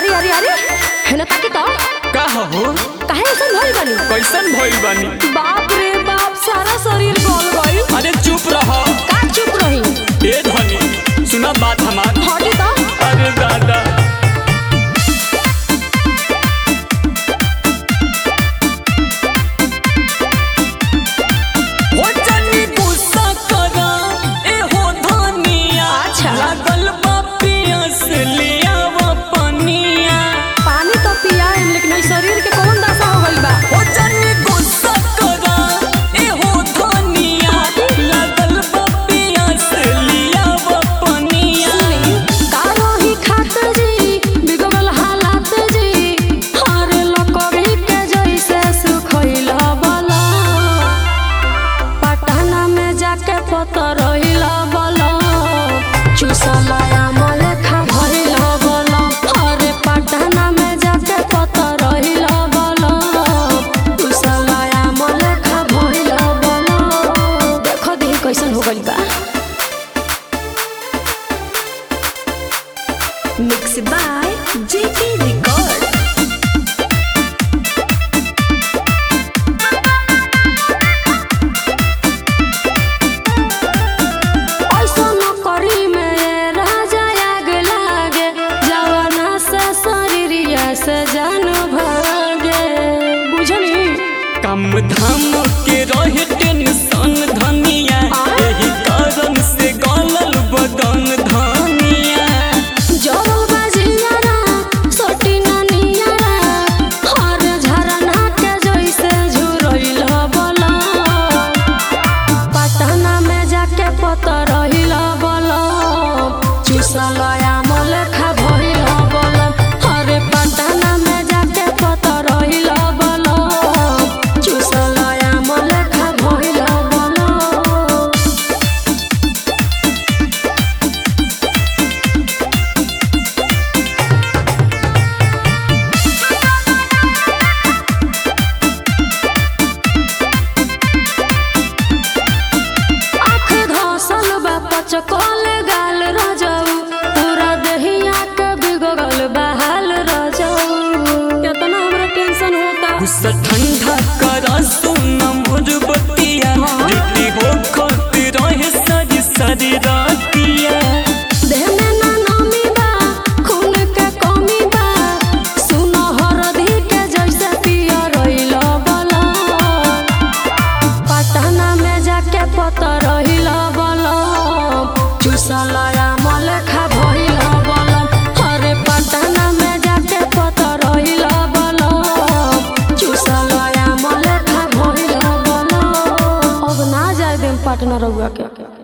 अरे अरे अरे हेने ताकी तो का हो काहे ऐसा भइल बानी कैसन भइल बानी बाप रे बाप सारा शरीर गल गइल अरे चुप रह का चुप रही ए धनी सुना बात हमार हटी तो अरे दादा हो जानी गुस्सा करा, ए हो धनिया। अच्छा। लागल बा पियास, ले आवा पनिया। पानी तो पियाएम लेकिन ई शरीर के कौन दशा हो गइल बा हो जानी गुस्सा करा, ए हो धनिया। लागल बा पियास, ले आवा पनिया। सुनी का रही खात जी बिगड़ल हालात जी हारे लकड़ी के जैसे सुखइल बला पटना में जाके पतर रहिल बला चुसलया मले खा भइल बला अरे पटना में जाके पतर रहिल बला चुसलया मले खा भइल बला देखो दी कैसन हो गइल बा Mixed by JK Record. ऐसन करी में राजा आग लागे जवाना से शरीरिया से जान भागे बुझनी काम धाम के रहे टेंशन धनिया आय? यही कारण से गलल बदन धनिया जोरल बाजियारा सोटी नानियारा हर झरना के जैसे झुरइल बला पटना में जाके पतर रहिल बला चुसलया मले खा भइल बला अरे पटना में जाके पतर रहिल बला चुसलया मले खा भइल बला आँख घासल बा पचकल गाल रजऊ पूरा दहिया के बिगड़ल बा हाल रजऊ केतना हमरा टेंशन होता गुस्सा ठंडा करा सुन मोर बतिया रेडी हो खातिर रहे सारी सारी रातिया देह में ना नमी बा खून के कमी बा सुन हरदी के जैसे पिया रहिल बला पटना में जाके पतर रहिल बला चुसलया मल खा भइल बला अरे पटना में जाके पतर रहिल बला चुसलया मल खा भइल बला अब ना जाए देम पटना रउआ के